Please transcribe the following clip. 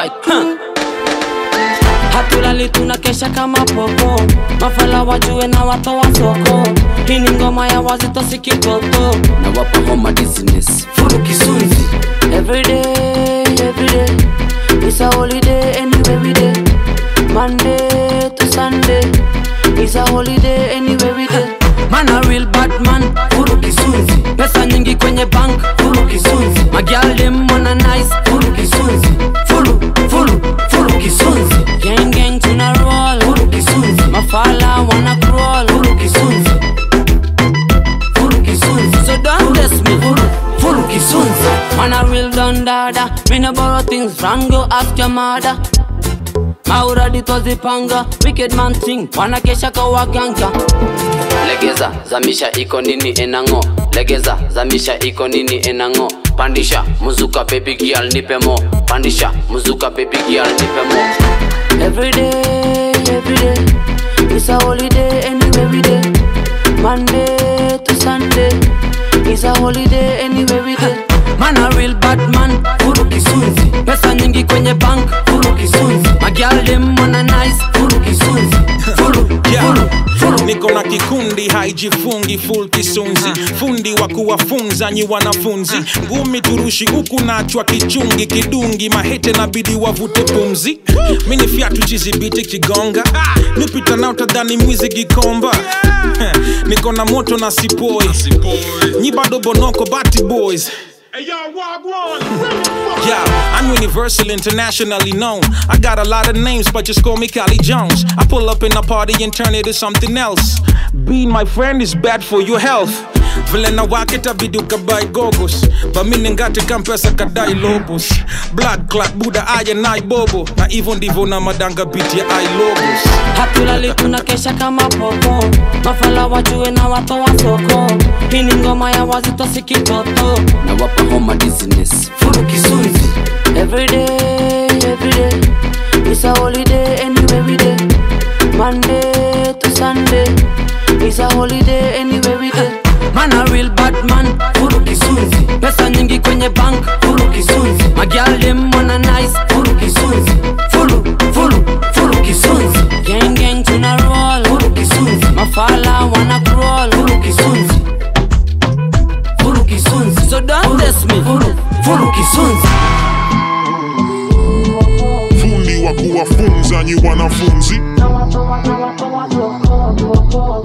alright huh. hatulali tunakesha kama popo mafala wajue na watoa soko hii ni ngoma ya wazito sikitoto na wapa homa dizziness furu kisunzi everyday everyday it's a holiday anyway we day monday to sunday it's a holiday anyway we day man a real bad man furu kisunzi pesa nyingi kwenye bank furu kisunzi magial dem wana nice furu kisunzi furu furu furu kisunzi gang gang tuna roll furu kisunzi mafala wana crawl furu kisunzi furu kisunzi so don't test me furu furu kisunzi Man a real don dada Me no borrow things from go ask your mother Maura ditozipanga Wicked man thing Wanakesha kwa waganga legeza zamisha iko nini enango legeza zamisha iko nini enango pandisha muzuka baby girl nipe mo pandisha muzuka baby girl nipe mo Everyday, everyday It's a holiday anyway we day Monday to Sunday It's a holiday anyway we day Man a real bad man furu kisunzi Pesa nyingi kwenye bank furu kisunzi Magial dem wana nice furu kisunzi furu Yeah. furu furu niko na kikundi haijifungi full kisunzi fundi wa kuwafunza nyi wanafunzi ngumi turushi huku nachwa kichungi kidungi mahete nabidi wavute pumzi mini fyatu chizibiti kigonga nipita nao tadhani mwizi gikomba niko na moto na sipoi nyi bado bonoko bati boys Yeah, I'm universal, internationally known. I got a lot of names, but just call me Cali Jones. I pull up in a party and turn it to something else. Being my friend is bad for your health. vile na waketa biduka by gogos bamini ngati kampesa kadai lobos blood clot buda aya nai bobo na hivyo ndivyo na madanga beat ya i logos hatulali tunakesha kama popo mafala wajue na watoa soko hii ni ngoma ya wazito sikitoto na wapa homa dizziness furu kisunzi everyday everyday it's a holiday anyway we day monday to sunday it's a holiday anyway we day man a real bad man furu kisunzi pesa nyingi kwenye bank furu kisunzi magial dem wana nice furu kisunzi furu furu furu kisunzi gang gang tuna roll furu kisunzi mafala wana crawl furu kisunzi furu kisunzi so don't test me furu furu kisunzi fundi wa kuwafunza nyi wanafunzi Toa, toa, toa, toa, toa, toa, toa.